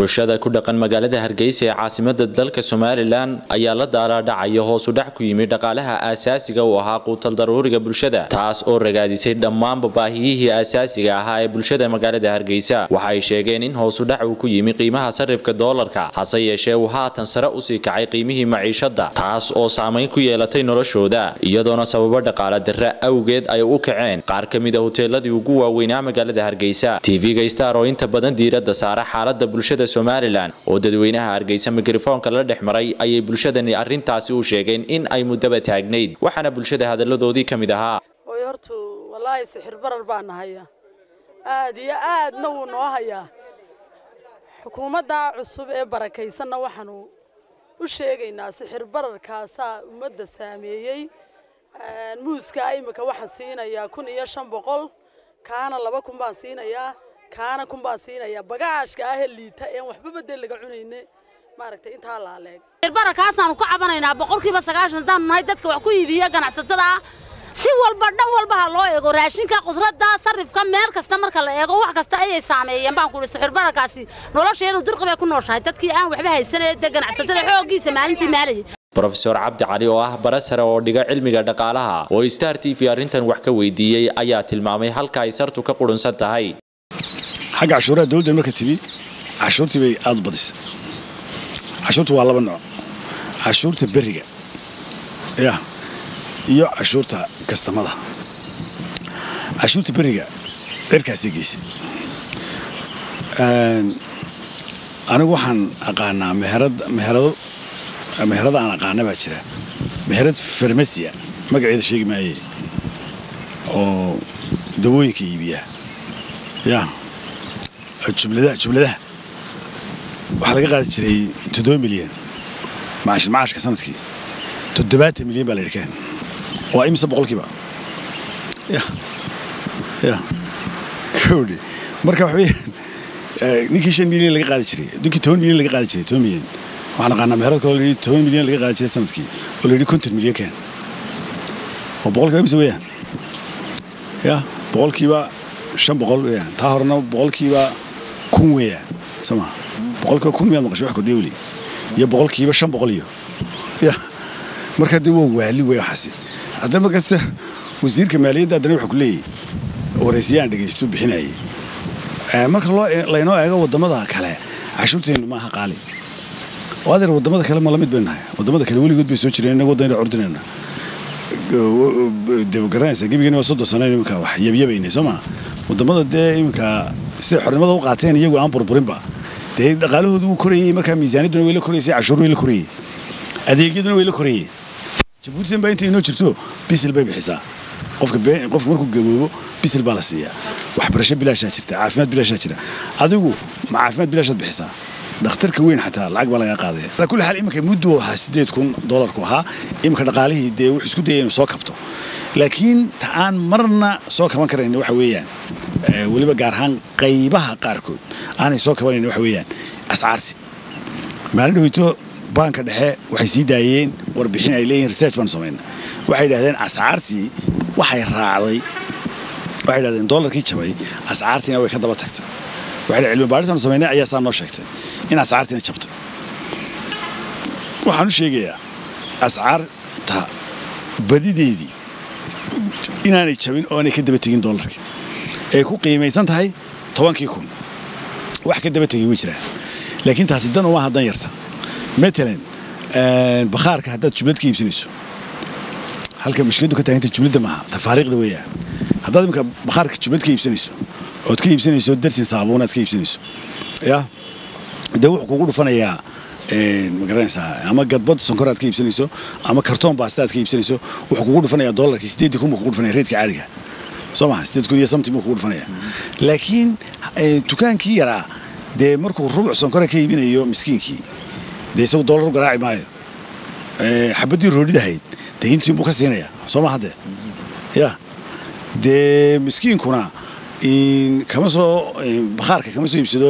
bulshada ku dhaqan magaalada hargeysa ee caasimada dalka somalilan ayaa la daalaadhacaya hoos u dhac ku yimid dhaqaalaha aasaasiga u ahaa quutal daruuriga bulshada taas oo ragaadisay dhammaanba baahiyihii aasaasiga ahaa ee bulshada magaalada hargeysa waxa ay sheegeen in hoos u dhac uu ku yimi qiimaha sarifka doolarka hase yeeshee uu haatan sare usii kacay qiimihii maciishada taas oo saamayn ku yeelatay noloshooda iyadoona sababo dhaqaala darre awgeed ay u kaceen qaar ka mid a hoteeladii ugu waaweynaa magaalada hargeysa tv-ga star oo inta badan diiradda saara xaalada bulshada somalilan oo dadweynaha hargeysa mikrofoonka la dhex maray ayay bulshadani arrintaasi u sheegeen in ay muddaba taagnayd waxaana bulshada hadalladoodii ka mid ahaa oy hortu wallaahi sixir barar baa nahaya aad iyo aadna wuu noo hayaa xukuumadda cusub ee barakaysanna waxaanu u sheegaynaa sixir bararkaasaa ummadda saameeyey muuska imika waxaan siinayaa kun iyo shan boqol kaana laba kun baan siinayaa kaana kun baan siinayaa bagaashka ah ee liita een waxba bedel laga cunayne maaragtay intaa laaleeg bararkaasaanu ka cabanaynaa boqolkiiba sagaashan haddaanu nahay dadka wax ku iibiya ganacsatada ah si walba dhan walba ha loo eego raashinka khudradda sarifka meel kasta marka la eego wax kasta ayay saameeyeen baan kuhi sixir bararkaasi nolosheenu dirqi bay ku nooshahay dadkii aan waxba haysanee dee ganacsatada xooggiisa maalintii maalayay brofesor cabdi cali oo ah bara sare oo dhiga cilmiga dhaqaalaha oo star t v arrintan wax ka weydiiyey ayaa tilmaamay halka ay sartu ka qudhunsan tahay xagga cashuuraha dowladda marka timi cashuurtii bay aada u badisay cashuurta waa laba nooc cashuurta beriga ya iyo cashuurta kastamada cashuurta beriga dherkaasay geysay anigu waxaan aqaanaa meherad meherado meherada aan aqaana baa jira meherad farmasiya magaceeda sheegi maaye oo dawooyinka iibiya ya jubladaha jubladaha waxaa laga qaadi jiray toddoba milyan maash macaashka sanadkii toddobaatan milyan baa la yidhi keen waa imise boqolkiiba ya ya kowdhi marka waxa weeyaan ninkii shan milyan laga qaadi jiray ninkii toban milyan laga qaadi jiray toban milyan waxaan aqaanaa meherad kaloo la yidhi toban milyan laga qaadi jiray sanadkii oo la yidhi konton milyan keen oo boqolkiiba imise weeyaan ya boqolkiiba shan boqol weeyaan taa horena boqolkiiba kun weeyaan soo maa boqolkiiba kun miyaad maqashay wax kordhiya weli iyo boqolkiiba shan boqol iyo ya marka dee waa waali wey waxaasi haddana markaase wasiirka maaliyadda haddana wuxuu ku leeyahy waraysiyahan dhegaystu bixinayay marka loo laynoo eego waddamada kale cashuurteennu maaha qaali oo adeer waddamada kale ma la mid bay nahay waddamada kale weligood bay soo jireen innaga waddan ordinayna dee garanaysa gebigeena waa soddon sano iminka wax yabyabaynay soo maa waddamada dee iminka siday xornimada u qaateen iyagu aan burburinba dee dhaqaalahoodu wuu korayey markaa miisaaniyadduna way la koraysay cashuur way la korayey adeegyaduna way la korayeen jabuutidan baa inta inoo jirto bisil bay bixisaa qofka qofka markuu gaboobo bisil baa la siiyaa waxbarasho bilaashaa jirta caafimaad bilaashaa jira adigu ma caafimaad bilaashaad bixisaa dhakhtarka weyn xataa lacag baa laga qaadaya ala kulli xaal iminka muddu ahaa siddeed kun doolarku ahaa iminka dhaqaalihii dee wuxuu isku dayay inuu soo kabto laakiin ta aan marna soo kaban karayn waxa weeyaan weliba gaar ahaan qaybaha qaarkood aanay soo kabanayn waxa weeyaan ascaarti maalin dhaweyto baanka dhexe waxay sii daayeen warbixin ay leeyihin research baanu samayna waxay yidhahdeen ascaartii waxay raacday waxay yidhahdeen doolarkii jabay ascaartiina way ka daba tagtay waxay cilmi baadhis aanu samaynay ayaa saa noo sheegtay in ascaartiina jabtay waxaan u sheegayaa ascaarta badideedii inaanay jabin oo aanay ka daba tegin doolarkii ay ku qiimaysan tahay tobankii kun wax ka daba tegay way jiraan laakiin taasi dan uma hadan yarta matalan bakhaarka haddaad jublad ka iibsanayso halka mushkiladdu ka taaganta jubladda maaha tafaariiqda weeyaan haddaad iminka bakhaarka jublad ka iibsanayso ood ka iibsanayso darsin saabuun aad ka iibsanayso ya dee wuxuu kugu dhufanayaa ma garanaysaa ama gadbad sonkor aad ka iibsanayso ama kartoon baasta aad ka iibsanayso wuxuu kugu dhufanayaa doolarkii siddeedii kun buu kugu dhufanaya reedka caadiga soo maha siddeed kun iyo samti buu kugu dhufanaya laakiin dukaankii yaraa dee markuu rubuc sonkora ka iibinayo miskiinkii dee isagu doolar u garaaci maayo xabaddii roodhidahayd dee hintiin buu ka siinaya soo maha dee ya dee miskiinkuna kama soo bakhaarka kama soo iibsado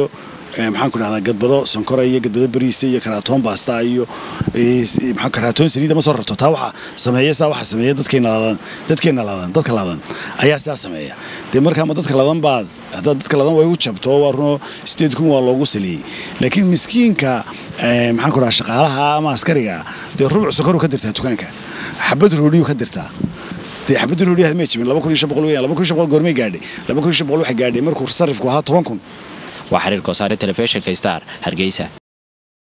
maxaan ku dhahdaa gadbado sonkora iyo gadbado bariisa iyo karaatoon baasta iyo maxaa karaatoon saliida ma soo rarto taa waxa sameeya saa waxa sameeya dadkeena ladan dadkeena ladan dadka ladan ayaa sidaa sameeya dee markaa ma dadka ladan baa haddaa dadka ladan way u jabto waa runo sideed kun waa loogu saliyey laakiin miskiinka maxaan ku dhahaa shaqaalaha ama askariga dee rubuc sokoru ka dirtaa dukaanka xabad roodhiyu ka dirtaa dee xabadda roodhiyaha ma jibin laba kun iyo shan boqol weeyaan laba kun iyo shan boqol goormay gaadhay laba kun iyo shan boqol waxay gaadhay markuu sarifku ahaa toban kun waa xiriir koosaare telefishinka star hargeysa